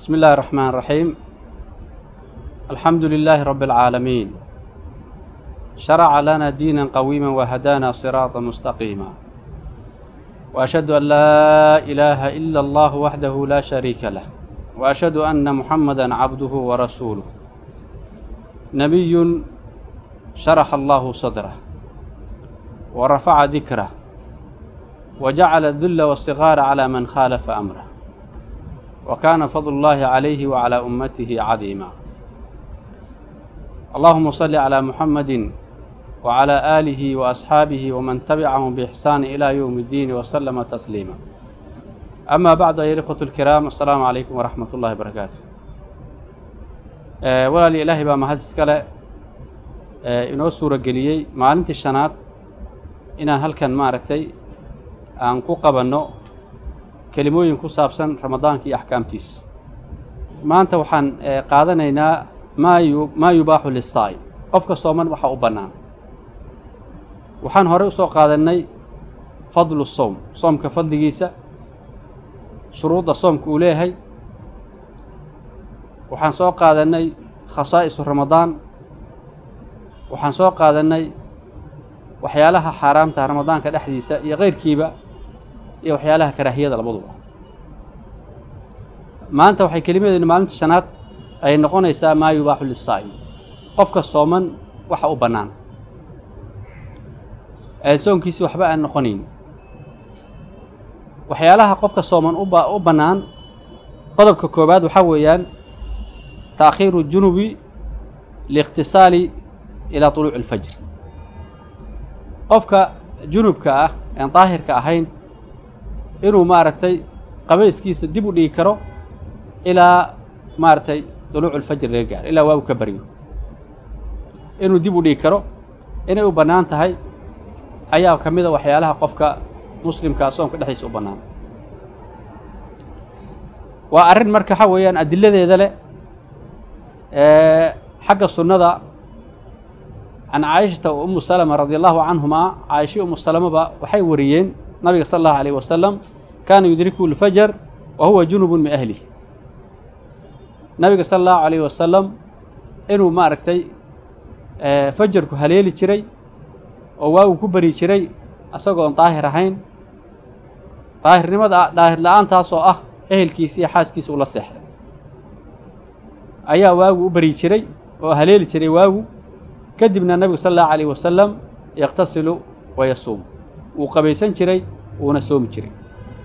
بسم الله الرحمن الرحيم الحمد لله رب العالمين شرع لنا دينا قويما وهدانا صراطا مستقيما واشهد ان لا اله الا الله وحده لا شريك له واشهد ان محمدا عبده ورسوله نبي شرح الله صدره ورفع ذكره وجعل الذل والصغار على من خالف امره وكان فضل الله عليه وعلى امته عظيما اللهم صل على محمد وعلى اله واصحابه ومن تبعهم باحسان الى يوم الدين وسلم تسليما اما بعد ايها الاخوه الكرام السلام عليكم ورحمه الله وبركاته walaali ilaahay baa mahad iskale inoo suuro geliyey maalintii shanaad inaan halkan maaragtay aan ku qabanno kelimooyin ku saabsan ramadaanka iyo axkaamtiisa maanta waxaan qaadanaynaa maa yu maa yubaaxu lisaa'im qofka sooman waxaa u bannaan waxaan horey usoo qaadannay fadlu sowm soomka fadligiisa shuruudda soomka uu leeyahay waxaan soo qaadannay khasaa'isu ramadaan waxaan soo qaadannay waxyaalaha xaaraamta ramadaanka dhexdiisa iyo keyrkiiba iyo waxyaalaha karaahiyada labaduba maanta waxay kelimadeenu maalinta shanaad ay noqonaysaa maa yubaaxu lisaa'im qofka sooman waxa u bannaan ee soonkiisi waxba aan noqonayn waxyaalaha qofka sooman uba u bannaan qodobka koowaad waxaa weeyaan taakhiiru junubi liikhtisaali ilaa tuluuci alfajr qofka junubka ah aan daahirka ahayn inuu maaragtay qabayskiisa dib u dhigi karo ilaa maaragtay duluucu lfajr laga gaaro ilaa waagu ka baryo inuu dib u dhigi karo inay u bannaan tahay ayaa ka mid a waxyaalaha qofka muslimkaa soomka dhexdiisa u bannaan waa arrin marka waxaa weeyaan adiladeeda leh xagga sunnada can caayishata wa umu salama radi allahu canhumaa caaisha umu salamaba waxay wariyeen nabiga sala allahu alayh wasalam kaana yudriku lfajar wa huwa junubun min ahlih nabiga sala allahu alayh wasalam inuu maaragtay fajarku haleeli jiray oo waagu ku bari jiray isagoon daahir ahayn daahirnimada daahir la-aantaas oo ah ehelkiisa iyo xaaskiisa ula seexday ayaa waagu u bari jiray oo haleeli jiray waagu kadibna nabigu sala allahu alayh wasalam yakhtasilu wa yasuum wuu qabaysan jiray wuuna soomi jiray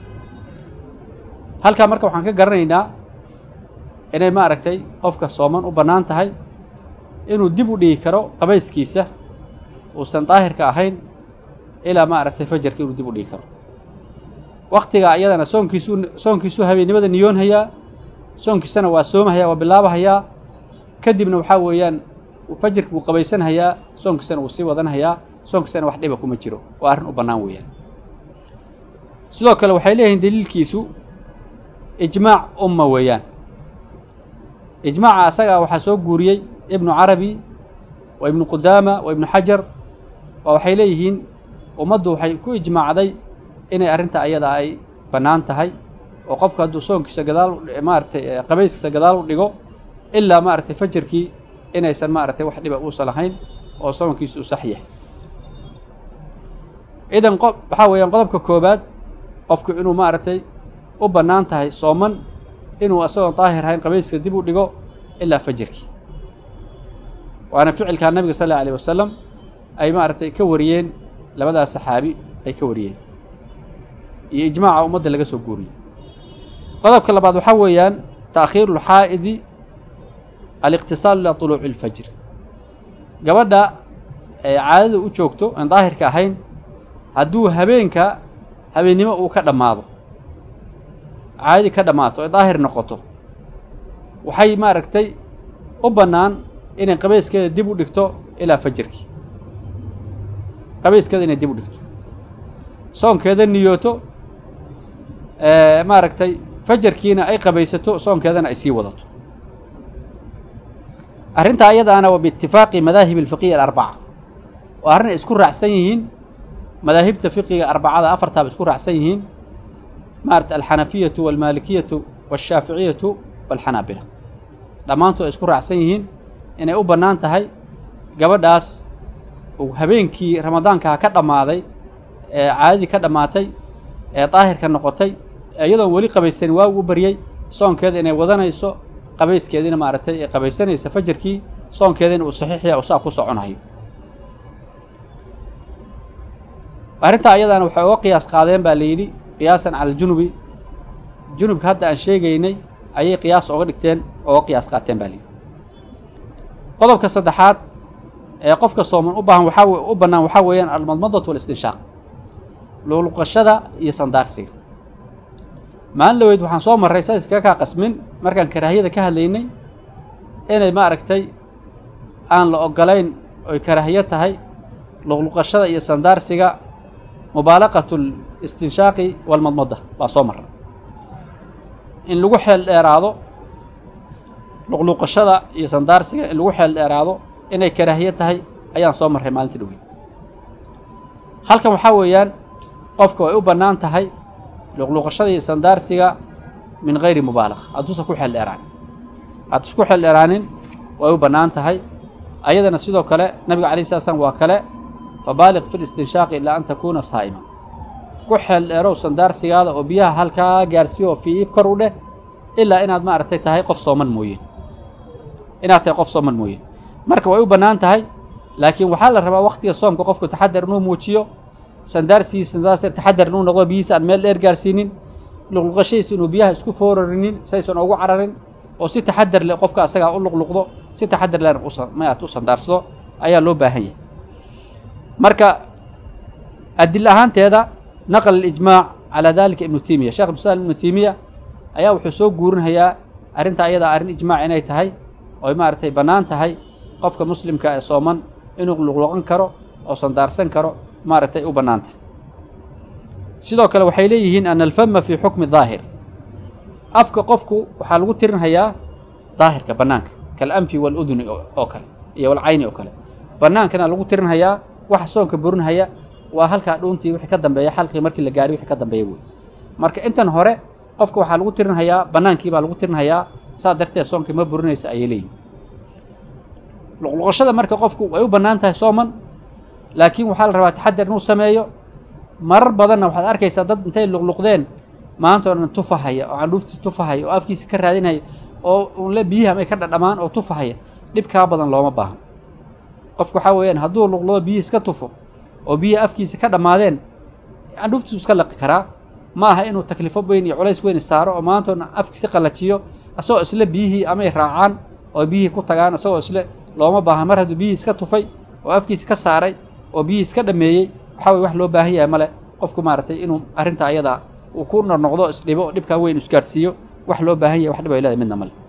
halkaa marka waxaan ka garanaynaa inay maaragtay qofka sooman u bannaan tahay inuu dib u dhigi karo qabayskiisa uusan daahirka ahayn ilaa maaragtay fajarka inuu dib u dhigi karo waktiga iyadana soonkiisu soonkiisuu habeennimada niyoonhayaa soonkiisana waa soomahayaa waa bilaabahayaa kadibna waxaa weeyaan fajarki wuu qabaysanhayaa soonkiisana wuu sii wadanhayaa soonkiisana wax dhiba kuma jiro waa arrin u bannaan weeyaan sidoo kale waxay leeyihiin daliilkiisu ijmaac umma weeyaan ijmaaca asagaa waxaa soo guuriyey ibnu carabi wa ibnu qudaama wa ibnu xajar waa waxay leeyihiin ummaddu waxay ku ijmaacday inay arrinta ayada ay bannaan tahay oo qofka hadduu soonkiisa gadaal maaragtay qabayskiisa gadaal u dhigo ilaa maaragtay fajarkii inaysan maaragtay wax dhiba uusan lahayn oo soonkiisa u sax yahay idan qob waxaa weeyaan qodobka koobaad qofku inuu maaragtay u bannaan tahay sooman inuu isagoon daahir ahayn qabayskiisa dib u dhigo ilaa fajarkii waana ficilkaa nabiga sal alla alayh wasalam ay maaragtay ka wariyeen labadaas saxaabi ay ka wariyeen iyo ijmaaca ummadda laga soo guuriyey qodobka labaad waxaa weeyaan taakhiiru lxaa'idi aliqtisaalu ilaa tuluuci ilfajr gabadha ee caadada u joogto aan daahirka ahayn hadduu habeenka habeennimo uu ka dhammaado caadadii ka dhammaato ee daahir noqoto waxay maaragtay u bannaan inay qabayskeeda dib u dhigto ilaa fajarkii qabayskeeda inay dib u dhigto soonkeeda niyooto maaragtay fajarkiina ay qabaysato soonkeedana ay sii wadato arrintaa iyadaana waa biitifaaqi madaahib alfiqiya alarbaca waa arrin ay isku raacsan yihiin madaahibta fiqiga arbacada afartaaba isku raacsan yihiin maarata alxanafiyatu walmaalikiyatu washaaficiyatu walxanaabila dhammaantood ay isku raacsan yihiin inay u bannaan tahay gabadhaas uu habeenkii ramadaankaa ka dhammaaday ee caadadii ka dhammaatay ee daahirka noqotay iyadoon weli qabaysanin waa ugu baryey soonkeeda inay wadanayso qabayskeediina maaragtay ay qabaysanaysa fajarkii soonkeediina uu saxiixya uu saa ku soconayo arrintaa ayadana waxay uga qiyaas qaadeen baa la yidhi qiyaasan cala aljunubi junubka hadda aan sheegaynay ayay qiyaas oga dhigteen oga qiyaas qaateen baa la yidhi qodobka saddexaad ee qofka sooman u baahan waxaa u bannaan waxaa weeyaan almadmadatu walistinshaaq luqluqashada iyo sandaarsiga maalin dhaweyd waxaan soo marray saa iskaga kaa qasmin markaan karaahiyada ka hadlaynay inay maaragtay aan la ogolayn oy karaahiyo tahay luqluqashada iyo sandaarsiga mubaalaqatu listinshaaqi walmadmada baan soo marray in lagu xeel dheeraado luqluqashada iyo sandaarsiga in lagu xeel dheeraado inay karaahiyo tahay ayaan soo marray maalintii dhaweyd halkan waxaa weeyaan qofka way u bannaan tahay luqluqashada iyo sandaarsiga min gayri mubaalaqa hadduusan ku xeel dheeraanin hadduusan ku xeel dheeraanin way u bannaan tahay ayadana sidoo kale nabiga alay slat slam waa kale fabaaliq fi listinshaaqi ilaa an takuuna saa'ima ku xeel dheerow sandaarsigaada oo biyaha halkaa gaarsiiyo oo fiif kor u dheh ilaa inaad maaragtay tahay qof sooman mooyeen inaad tahay qof sooman mooyeen marka way u bannaan tahay laakiin waxaa la rabaa waktiga soomka qofku taxadar inuu muujiyo sandaarsigiisa sandaarsi taxadar inuu noqdo biyihiisa aan meel dheer gaarsiinin luqluqashadiisa inuu biyaha isku foorarinin saysan ugu cararin oo si taxadar leh qofka asagaa u luqluqdo si taxadar lehna maat u sandaarsado ayaa loo baahan yahay marka adil ahaanteeda naql alijmaac calaa dalika ibnu timiya sheekh ibnusalam ibnu timiya ayaa wuxuu soo guurinhayaa arrinta ayadaa arrin ijmaac inay tahay oy maaragtay bannaan tahay qofka muslimka ee sooman inuu luqluqan karo oo sandaarsan karo maaragtay u bannaan tahay sidoo kale waxay leeyihiin ana alfama fii xukmi daahir afka qofku waxaa lagu tirinhayaa daahirka bannaanka kalanfi waaluduni oo kale iyo walcayni oo kale bannaankana lagu tirinhayaa waxa soonka burinhaya waa halkaa dhuuntii wixii ka dambeeya xalqii markii la gaari wixii ka dambeeya wey marka intan hore qofka waxaa lagu tirinhayaa bannaankii baa lagu tirinhayaa saa darteed soonka ma burinaysa ayay leeyihin luqluqashada marka qofku way u bannaan tahay sooman laakiin waxaa la rabaa taxadar inuu sameeyo marar badanna waxaad arkaysaa dad intay luqluqdeen maanta oo dhan tufahaya oo candhuuftiisa tufahaya oo afkiisa ka raadinaya oo unle biyihi amay ka dhadhamaan oo tufahaya dhibkaa badan looma baahan qofku waxaa weeyaan hadduu luqluqdo biyihi iska tufo oo biyihi afkiisa ka dhammaadeen candhuuftiisu iska laqi karaa ma aha inuu taklifo weyn iyo culays weyn saaro oo maanta oo dhan afkiisa qallajiyo asagoo isle biyihii amay raacaan oo biyihii ku tagaan isagoo isle looma baahan mar hadduu biyihii iska tufay oo afkiisa ka saaray oo biyihii iska dhameeyey waxaa weye wax loo baahan yahay male qofku maaragtay inuu arrinta ayadaa uu ku noqnoqdo isdhibo dhibkaa weyn isgaarsiiyo wax loo baahan yahay wax dhib ay leedahay midna male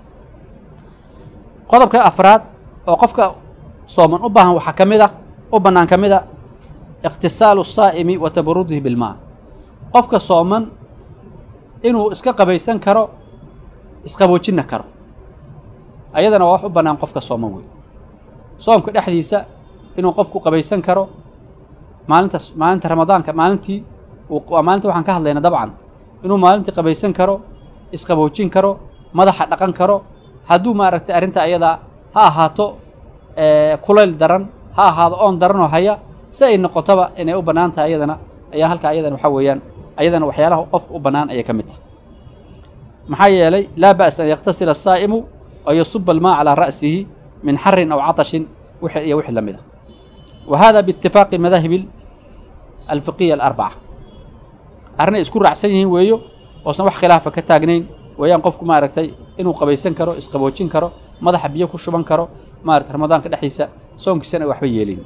qodobka afraad oo qofka sooman u baahan waxaa ka mid a u bannaan ka mid a ikhtisaalu saa'imi wa tabarudihi bilmaa qofka sooman inuu iska qabaysan karo isqaboojinna karo ayadana waa wax u bannaan qofka sooman wey soomka dhexdiisa inuu qofku qabaysan karo maalinta maalinta ramadaanka maalintii waa maalinta waxaan ka hadlayna dabcan inuu maalintii qabaysan karo isqaboojin karo madaxa dhaqan karo hadduu maaragtay arrinta ayadaa ha ahaato kulayl daran ha ahaado oon daranoo haya si ay noqotoba inay u bannaan tahay ayadana ayaa halkaa ayadana waxaa weeyaan ayadana waxyaalaha qofka u bannaan ayay ka mid tahay maxaa yeelay laa ba'sa an yaktasila asaa'imu oo yasuba almaa calaa ra'sihi min xarin aw catashin wixii iyo wixii la mid a wa hada biitifaaqi madaahibi alfiqiya alarbaca arrinay isku raacsan yihiin weeyo oosan wax khilaafa ka taagnayn weeyaan qofku maaragtay inuu qabaysan karo isqaboojin karo madaxa biyo ku shuban karo maarata ramadaanka dhexdiisa soonkiisana ay waxba yeelin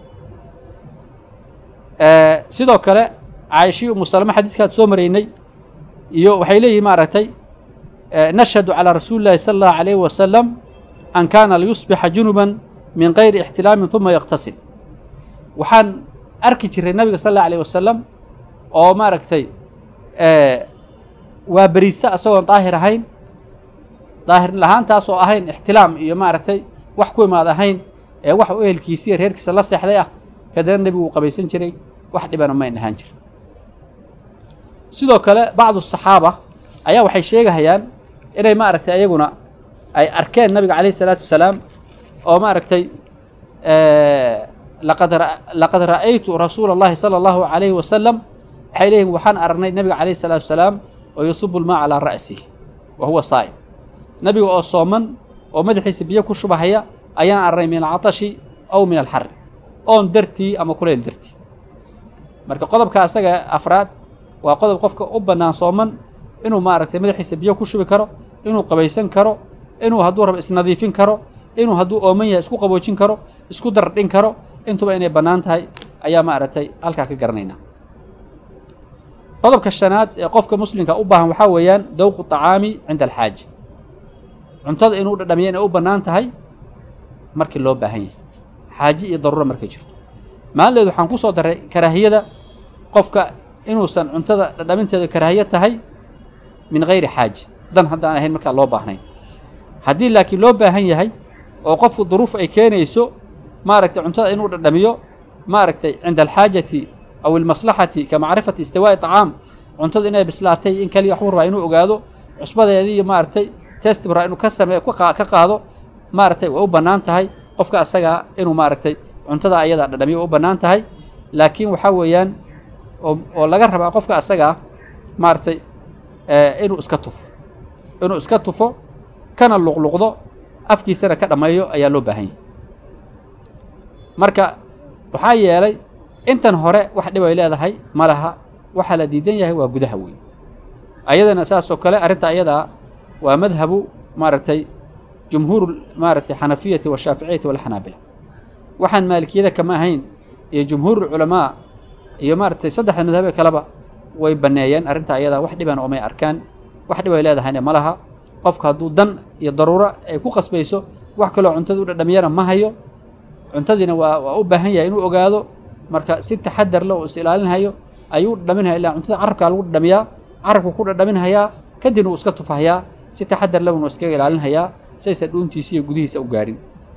sidoo kale caaishii umu salama xadiiskaad soo maraynay iyo waxay leeyihin maaragtay nashhadu calaa rasuuli llahi sala allahu alayhi wasalam an kaana liyusbixa junuban min gayri ixtilaamin uma yaktasil waxaan arki jiray nabiga sal allahu alayh wasalam oo maaragtay waa beriisa asagoon daahir ahayn daahir lahaantaas oo ahayn ixtilaam iyo maaragtay wax ku imaad ahayn ee wax u ehelkiisiiyo reerkiisa la seexday ah kadana nebigu uu qabaysan jiray wax dhibana mayn ahaan jirin sidoo kale bacdu saxaaba ayaa waxay sheegahayaan inay maaragtay ayaguna ay arkeen nabiga calayhi salaatu wasalaam oo maaragtay laqad laqad ra'aytu rasuula allahi sala allahu calayhi wasalam waxay leeyihin waxaan aragnay nabiga calayhi salaatu wasalaam oo yusubu lmaa calaa ra'sihi wa huwa saa'im nabiga oo sooman oo madaxiisa biyo ku shubahaya ayaan aragnay min alcatashi aw min alxari oon dartii ama kulayl dartii marka qodobka asaga afraad waa qodob qofka u bannaan sooman inuu maaragtay madaxiisa biyo ku shubi karo inuu qabaysan karo inuu hadduu rabo isnadiifin karo inuu hadduu ooman yahay isku qaboojin karo isku dardhin karo intuba inay bannaan tahay ayaa maaragtay halkaa ka garanaynaa qodobka shanaad ee qofka muslimka u baahan waxaa weeyaan dawqu طacaami cinda alxaaja cuntada inuu dhadhamiya inay u bannaan tahay markii loo baahan yahay xaaje iyo daruura markay jirto maalinleed waxaan ku soo daray karaahiyada qofka inuusan cuntada dhadhaminteeda karaahiyo tahay min hayri xaaja dan haddaan ahayn markaa loo baahnayn haddii laakiin loo baahan yahay oo qofku duruuf ay keenayso maaragtay cuntada inuu dhadhamiyo maaragtay cinda alxaajati aw ilmaslaxati ka macrifati istiwaa'i طacaam cuntada inay bislaatay in kaliya waxbuu rabaa inuu ogaado cusbadeedii maaragtay test buu rabaa inuu ka sameeyo ka qaado maaragtay way u bannaan tahay qofka asagaa inuu maaragtay cuntada ayadaa dhadhamiyo way u bannaan tahay laakiin waxaa weeyaan oo oo laga rabaa qofka asagaa maaragtay inuu iska tufo inuu iska tufo kana luqluqdo afkiisana ka dhammeeyo ayaa loo baahan yahay marka waxaa yeelay intan hore wax dhib ay leedahay ma laha waxaa la diidan yahay waa gudaha weyn ayadana saas oo kale arrinta ayadaa waa madhabu maaragtay jumhuur maaragtay xanafiyati washaaficiyati walxanaabila waxaan maalikiyada kama ahayn iyo jumhuur culamaa iyo maaragtay saddexda madhabe kaleba way banneeyeen arrinta ayadaa wax dhibana oomay arkaan wax dhib ay leedahayna ma laha qofka hadduu dan iyo daruuro ay ku qasbayso wax kaloo cuntada u dhadhamiyana ma hayo cuntadiina waa waa u baahan yahay inuu ogaado marka si taxadar le uu is ilaalinhayo ayuu dhadhaminhaya ilaa cuntada carabkaa lagu dhadhamiyaa carabku ku dhadhaminhayaa kadibna uu iska tufahayaa si taxadar le unu iskaga ilaalinhayaa saysan dhuuntiisa iyo gudihiisa u gaadhin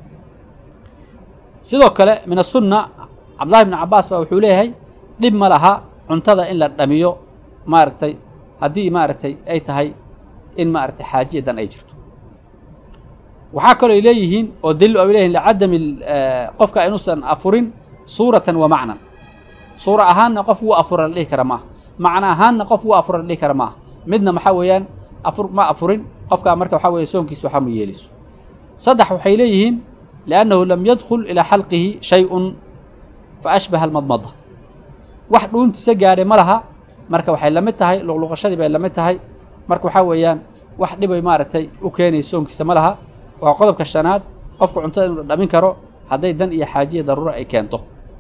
sidoo kale min asunna cabdullahi bni cabaas baa wuxuu leeyahay dhib ma laha cuntada in la dhamiyo maaragtay haddii maaragtay ay tahay in maaragtay xaajiya dan ay jirto waxaa kaloo ay leeyihiin oo daliil ay leeyihin licadami qofka inuusan afurin suuratan wa macnan suura ahaanna qof wuu afura la dhihi kara maaha macno ahaanna qof wuu afura la dhihi kara maaha midna maxaa weeyaan afur ma afurin qofkaa marka waxaa weeye soonkiisa waxaa ma yeelayso saddex waxay leeyihiin liannahu lam yadkhul ilaa xalqihi shay-un fa ashbaha almadmada wax dhuuntiisa gaadhay ma laha marka waxay la mid tahay luqluqashadii bay la mid tahay marka waxaa weeyaan wax dhibay maaragtay u keenayso soonkiisa ma laha waa qodobka shanaad qofka cuntada inuu dhadhamin karo hadday dan iyo xaajiya daruuro ay keento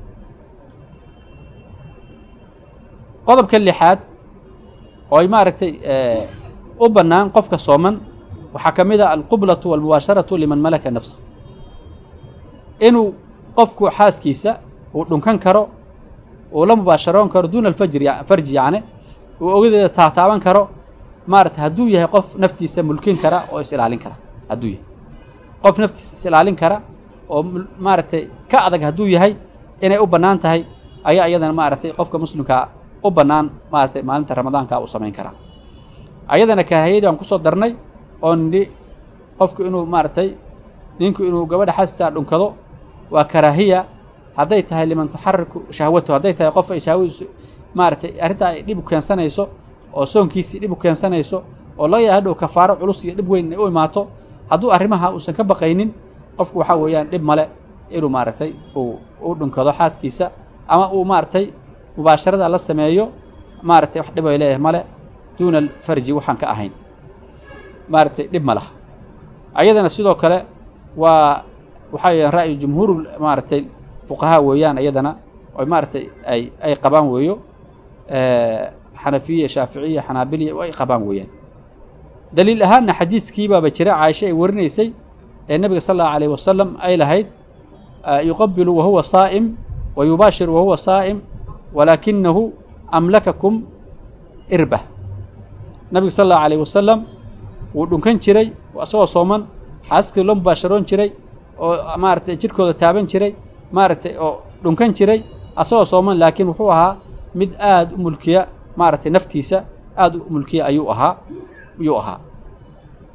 qodobka lixaad oo ay maaragtay u bannaan qofka sooman waxaa ka mid a alqublatu walmubaasharatu liman malaka nafsa inuu qofku xaaskiisa uu dhunkan karo uu la mubaasharoon karo duuna alfajri farji yacni uu ogadeeda taataaban karo maaragtay hadduu yahay qof naftiisa mulkin kara oo is ilaalin kara hadduu yahay qof naftiisa is ilaalin kara oo maaragtay ka adag hadduu yahay inay u bannaan tahay ayaa iyadana maaragtay qofka muslimkaa u bannaan maaragtay maalinta ramadaanka uu samayn karaa ayadana karaahiyadii aan kusoo darnay oo nidhi qofku inuu maaragtay ninku inuu gabadha xaasisaa dhunkado waa karaahiya hadday tahay liman tuxariku shahwatu hadday tahay qof ay shahwadiisu maaragtay arrintaa ay dhib u keensanayso oo soonkiisii dhib u keensanayso oo laga yaaba hadhow kafaaro culus iyo dhib weyn ay u imaato hadduu arrimaha uusan ka baqaynin qofku waxaa weeyaan dhib male inuu maaragtay uu u dhunkado xaaskiisa ama uu maaragtay mubaasharada la sameeyo maaragtay wax dhib ay leeyahay male duuna alfarji waxaan ka ahayn maaragtay dhib ma laha ayadana sidoo kale waa waxaa weeyaan ra'yu jumhuur maaragtay fuqahaa weeyaan ayadana oy maaragtay ay ay qabaan weeyo xanafiya shaaficiya xanaabiliya ay qabaan weeyaan daliil ahaanna xadiiskii baaba jira caaisha ay warinaysay ee nebiga sal allahu alayh wasalam ay lahayd yuqabilu wahuwa saa'im wa yubaashiru wahuwa saa'im walaakinahu amlakakum irba nabigu sal allahu alayh wasalam wuu dhunkan jiray isagoo sooman xaaskii loo mubaasharoon jiray oo maaragtay jidhkooda taaban jiray maaragtay oo dhunkan jiray asagoo sooman laakiin wuxuu ahaa mid aada u mulkiya maaragtay naftiisa aada u mulkiya ayuu ahaa ayuu ahaa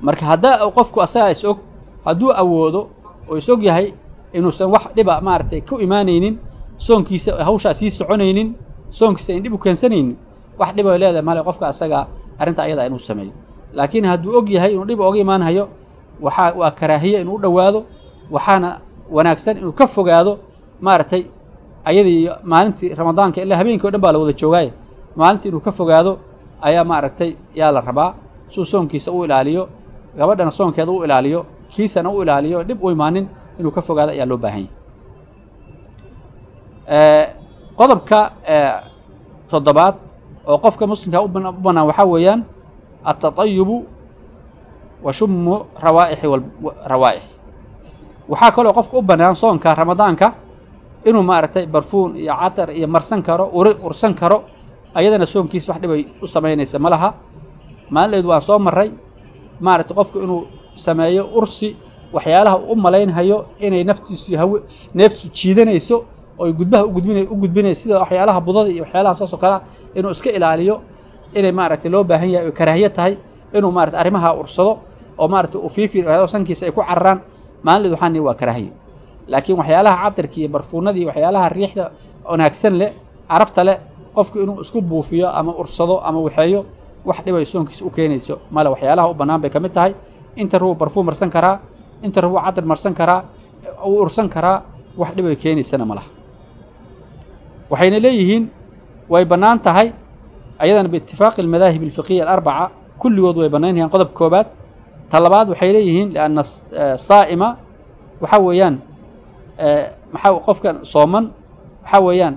marka haddaa qofku asagaa is og hadduu awoodo oo is og yahay inuusan wax dhiba maaragtay ku imaanaynin soonkiisa hawshaa sii soconaynin soonkiisa in dhib u keensanaynin wax dhiba leedahay male qofka asagaa arrinta ayadaa inuu sameeyo laakiin hadduu og yahay inuu dhib oga imaanhayo waxaa waa karaahiye inuu u dhowaado waxaana wanaagsan inuu ka fogaado maaragtay ayadii maalintii ramadaanka ilaa habeenkii o dhan baa la wada joogaaye maalintii inuu ka fogaado ayaa maaragtay yaa la rabaa suu soonkiisa u ilaaliyo gabadhana soonkeeda u ilaaliyo kiisana u ilaaliyo dhib u imaanin inuu ka fogaado ayaa loo baahan yahay qodobka toddobaad oo qofka muslimka u bannaan waxaa weeyaan altatayubu wa shumu rawaa'ixi rawaa'ix waxaa kaloo qofka u bannaan soonka ramadaanka inuu maaragtay barfuun iyo catar iyo marsan karo uri ursan karo ayadana soonkiisa wax dhibay u samaynaysa ma laha maalinleedu waan soo marray maaragtay qofku inuu sameeyo ursi waxyaalaha u malaynhayo inay naftiisu hawe neeftu jiidanayso oo gudbaha ugudbina u gudbinayso sida waxyaalaha budada iyo waxyaalaha saasoo kalea inuu iska ilaaliyo inay maaragtay loo baahan yahay oy karaahiye tahay inuu maarata arrimaha ursado oo maaragtay uu fiifi sankiisa ay ku cararaan maalinleed waxaan nihi waa karaahiye laakiin waxyaalaha catarki iyo barfuunadii waxyaalaha riixda wanaagsan leh carafta leh qofku inuu isku buufiyo ama ursado ama waxeeyo wax dhibay soonkiisa u keenayso male waxyaalaha u bannaan bay ka mid tahay inta ruu barfuun marsan karaa inta ruu catar marsan karaa uu ursan karaa wax dhibay keenaysana ma laha waxayna leeyihiin way bannaan tahay ayadana biitifaaqi almadaahib alfiqiya alarbaca kulligood way bannaan yahiin qodob koobaad ta labaad waxay leeyihiin lianna saa'ima waxaa weeyaan maxaa qofkan sooman waxaa weeyaan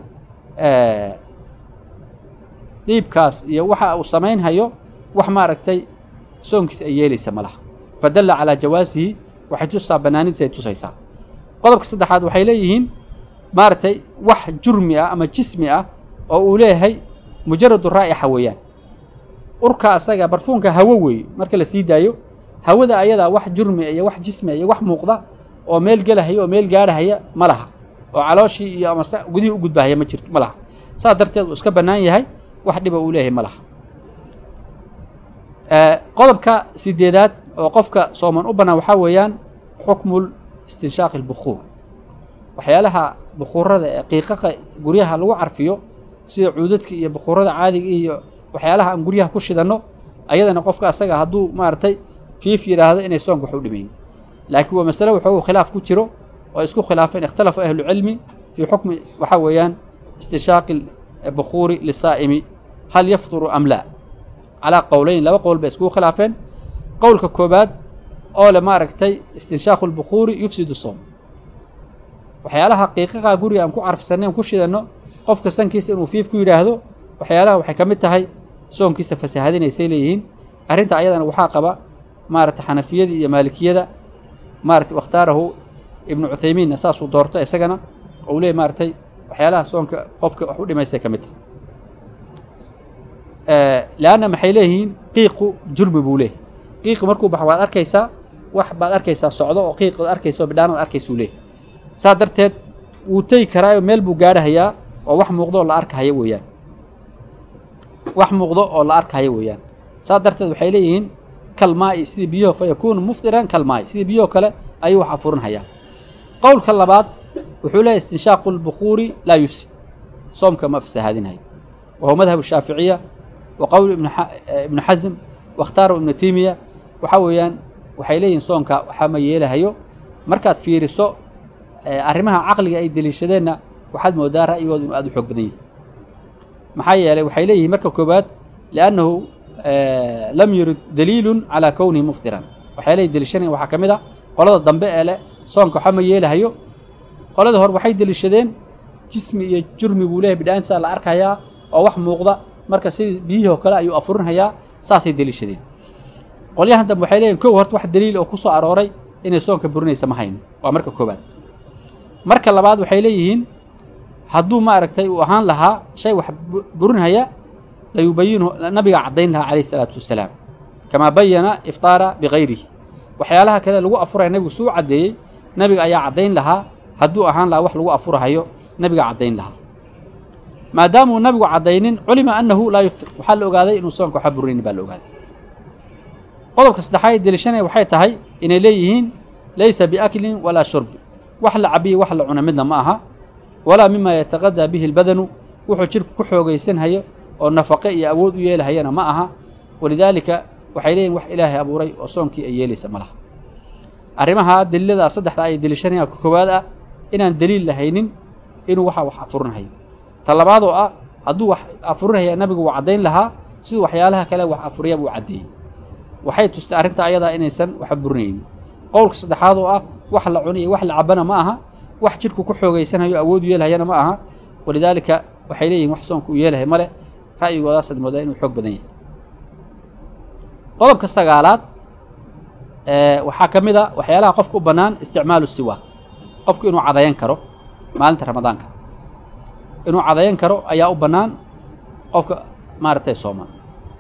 diibkaas iyo waxa uu samaynhayo wax maaragtay soonkiisa ay yeelaysa ma laha fadalla calaa jawaasihi waxay tusaa bannaanidiisa ay tusaysaa qodobka saddexaad waxay leeyihiin maaragtay wax jurmi ah ama jismi ah oo uu leeyahay mujaradu raa'ixa weeyaan urka asaga barfuunka hawo weeye marka la sii daayo hawada ayadaa wax jurmi iyo wax jismi iyo wax muuqda oo meel gelahaya oo meel gaadhahaya ma laha oo calooshii iyo ama gudihii u gudbahaya ma jirto ma laha saas darteed uu iska bannaan yahay wax dhiba uu leeyahay ma laha qodobka sideedaad oo qofka sooman u bannaan waxaa weeyaan xukmul istinshaaqi albukhuur waxyaalaha bukhuurada ee qiiqaqa guryaha lagu carfiyo sida cuudadka iyo bukhuurada caadiga iyo waxyaalaha aan guryaha ku shidanno ayadana qofka asaga hadduu maaragtay fiif yidhaahdo inay soonka wax u dhimayn laakiin waa masale wuxuu khilaaf ku jiro oo isku khilaafeen ikhtalafa ahlucilmi fii xukmi waxaa weeyaan istinshaaqi bukhuuri lisaa'imi hal yafduru am laa calaa qowleyn laba qowl bay iskugu khilaafeen qowlka koobaad oo le maaragtay istinshaaqu lbukhuuri yufsidu soom waxyaalaha qiiqaqa guriga aan ku carfisannay aan ku shidanno qofka sankiisa inuu fiif ku yidhaahdo waxyaalaha waxay ka mid tahay soonkiisa fasahadinaysay leeyihiin arrinta ayadana waxaa qaba maaragtay xanafiyadii iyo maalikiyada maaragtay wakhtaarahu ibnu cuthaymiinna saasuu doorto isagana ou leeyay maaragtay waxyaalaha soonka qofka wax u dhimaysay ka mid tahay leanna maxay leeyihiin qiiqu jurmi buu leeyahy qiiqi markuu baxo waad arkaysaa wax baad arkaysaa socdo oo qiiq ad arkaysa oo bidhaanad arkaysuu leeyahy saa darteed wuu tegi karaayo meel buu gaadhahayaa oo wax muuqdo oo la arkahaya weeyaan wax muuqdo oo la arkahaya weeyaan saa darteed waxay leeyihiin kalmaa'i sidii biyaho fa yakuunu muftiran kalmaa'i sidii biyaho kale ayuu wax afurinhayaa qowlka labaad wuxuu leeyahy istinshaaqu lbukhuuri laa yufsid soomka ma fasahaadinhayo wa huwa madhab shaaficiya wa qowl ibnu xasm wakhtaaru ibnu timiya waxaa weeyaan waxay leeyihiin soonka waxaa ma yeelahayo markaad fiiriso arrimaha caqliga ay deliishadeenna waxaad moodaa ra'yigooda inuu aada u xoog badan yahay maxaa yeelay waxay leeyihiin marka koobaad liannahu lam yurid daliilun calaa kownihi muftiran waxay leeyihin deliishanayan waxaa ka mid a qolada dambe ee leh soonka waxaa ma yeelahayo qolada hore waxay deliishadeen jismi iyo jurmi buu leeyahy bidhaantisaa la arkayaa oo wax muuqda marka sidii biyihii oo kale ayuu afurinhayaa saasay deliishadeen qolyahan dambe waxay leeyihin kow horta wax daliil oo ku soo arooray inay soonka burinaysa ma hayno waa marka koobaad marka labaad waxay leeyihiin hadduu maaragtay uu ahaan lahaa shay wax burinhaya layubayinhu nabiga caddayn lahaa calayhi isalaatu wassalaam kamaa bayana iftaara bikayrihi waxyaalaha kale lagu afuraya nabigu suu caddeeyey nabiga ayaa caddayn lahaa hadduu ahaan lahaa wax lagu afurahayo nabiga caddayn lahaa maadaamuu nabigu caddaynin culima annahu laa yuftir waxaa la ogaaday inuu soonka waxba burinaynin baa la ogaaday qodobka saddexaad ee deliishanaya waxay tahay inay leeyihiin laysa biaklin walaa shurbi wax la cabiyo wax la cuna midna ma aha walaa mima yataqadaa bihi lbadanu wuxuu jirku ku xoogaysanhayo oo nafaqe iyo awood u yeelahayana ma aha walidaalika waxay leeyihin wax ilaahay abuuray oo soonkii ay yeelaysa ma laha arrimaha daliilada saddexda ay deliishanayaan ka koowaad ah inaan deliil lahaynin inuu waxa wax afurinhayo ta labaad oo ah hadduu wax afurinhaya nabigu uu caddayn lahaa siduu waxyaalaha kale wax afuriya buu caddeeyey waxay tustay arrinta ayadaa inaysan wax burinaynin qowlka saddexaad oo ah wax la cuni iyo wax la cabana ma aha wax jidhku ku xoogaysanhayo awood u yeelhayana ma aha walidaalika waxay leeyihin wax soonka uu yeelahay male ra'yigoodaasad moodaa inuu xoog badan yahay qodobka sagaalaad waxaa ka mid a waxyaalaha qofka u bannaan isticmaalu siwaak qofku inuu cadayan karo maalinta ramadaanka inuu cadayan karo ayaa u bannaan qofka maaragtay sooman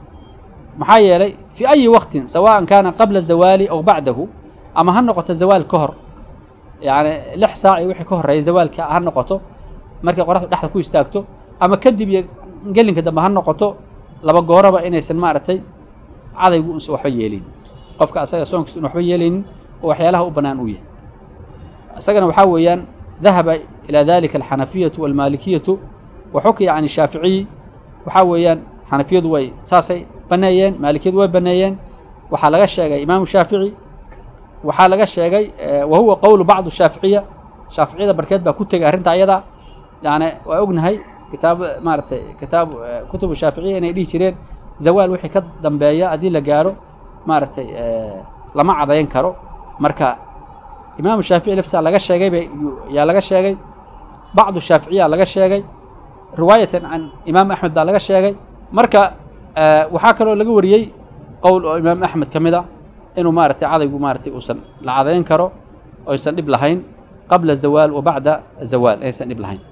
maxaa yeelay fii ayi waqtin sawaan kaana qabla zawaali aw bacdahu ama ha noqoto zawaal ka hor yacni lix saac iyo wixii ka horreeya zawaalka ha noqoto markay qoraxdu dhexda ku istaagto ama kadib iyo gelinka dambe ha noqoto laba gooraba inaysan maaragtay cadaygu unsa waxba yeelin qofka asaga soonkiisa in waxba yeelaynin oo waxyaalaha u bannaan uu yahay isagana waxaa weeyaan dahaba ilaa dalika alxanafiyatu walmaalikiyatu wa xukiya can shaaficiyi waxaa weeyaan xanafiyadu way saasay baneeyeen maalikiyadu way baneeyeen waxaa laga sheegay imaamu shaafici waxaa laga sheegay wa huwa qowlu bacdu shaaficiya shaaficiyada barkeed baa ku tegay arrinta ayada yani waa ognahay kitaab maaragtay kitaab kutubu shaaficiya inay dhihi jireen zawaal wixii ka dambeeya haddii la gaaro maaragtay lama cadayn karo marka imaamu shaafici laftisaa laga sheegay bay yaa laga sheegay bacdu shaaficiya laga sheegay riwaayatan can imaam axmed baa laga sheegay marka waxaa kaloo laga wariyey qowl oo imaam axmed ka mid a inuu maaragtay cadaygu maaratay uusan la cadayn karo oysan dhib lahayn qabla zawaal wa bacda zawaal inaysan dhib lahayn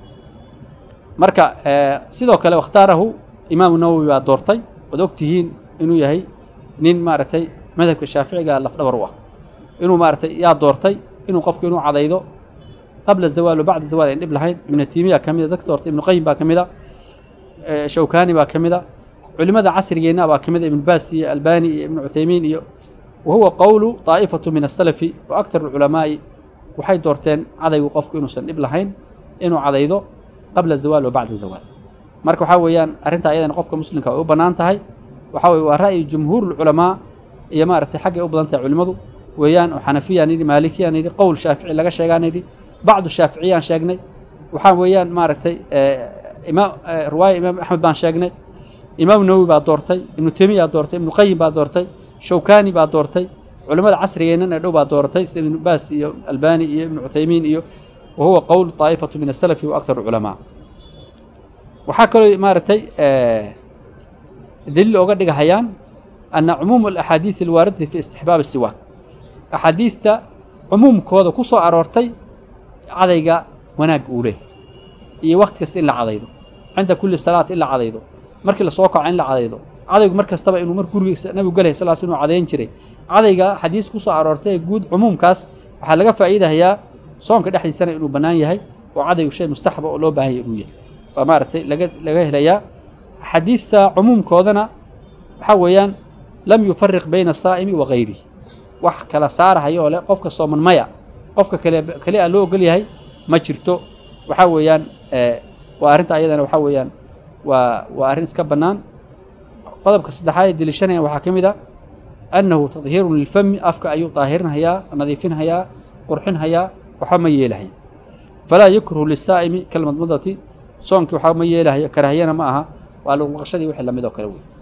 marka sidoo kale wakhtaarahu imaamu nawowi baa doortay waad ogtihiin inuu yahay nin maaragtay madhabka shaaficiga lafdhabar u ah inuu maaragtay yaa doortay inuu qofku inuu cadaydo qabla zawaal wa bacda zawaal ayn dhib lahayn ibnu tiimiya ka mida dadka doortay ibnu qayim baa ka mid a shawkani baa ka mid a culimada casrigeenna baa ka mid a ibnu baas iyo albani iyo ibnu cuthaymiin iyo wa huwa qowlu daa'ifatu min asalafi wa aktar alculamaa'i waxay doorteen cadaygu qofku inuusan dhib lahayn inuu cadaydo qabla zawaal wa bacda zawaal marka waxaa weeyaan arrintaa ayadana qofka muslimka way u bannaan tahay waxaa weye waa ra'yi jumhuurulculamaa iyo maaragtay xaggay u badan tahay culimmadu weeyaan oo xanafiyaan yidhi maalikiyaan yidhi qowl shaafici laga sheegaan yidhi bacdu shaaficiyaan sheegnay waxaa weeyaan maaragtay imaam riwaaya imaam axmed baan sheegnay imaam nawowi baa doortay ibnu temiyaa doortay ibnu qayim baa doortay shawkani baa doortay culimmada casrigeennan ee dhow baa dooratay sida ibnu baas iyo albani iyo ibnu cuthaymiin iyo wa huwa qowl daa'ifatu min asalafi wa aktar culamaa waxaa kaloo maaragtay daliil ooga dhigahayaan ana cumuum alaxaadiis alwaaridati fi istixbaab siwaak axaadiista cumuumkooda ku soo aroortay cadayga wanaagga uu leehay iyo wakti kasta in la cadaydo cinda kulli salaat in la cadaydo markii lasoo kaco in la cadaydo cadaygu mar kastaba inuu mar gurigiisa nabigu galay sal sl inuu cadayn jiray cadayga xadiis ku soo aroortay guud cumuumkaas waxaa laga faa'iidahayaa soonka dhexdiisana inuu bannaan yahay oo cadaygu shay mustaxaba oo loo baahan yahy inuu yahay waa maaragtay laga laga helayaa xadiista cumuumkoodana waxaa weeyaan lam yufariq bayna asaa'imi wa gayrihi wax kala saarahayoo leh qofka sooman maya qofka kale kale a loo ogol yahay ma jirto waxaa weeyaan waa arrinta ayadana waxaa weeyaan waa waa arrin iska bannaan qodobka saddexaad ee deliishanaya waxaa ka mid a annahu tadhiirun lilfami afka ayuu daahirinhayaa nadiifinhayaa qurxinhayaa waxba ma yeelahay falaa yukrahu lisaa'imi kalmadmadati soonkii waxba ma yeelahayo karahiyana ma aha waa luqluqashadii wixii lamid oo kale wey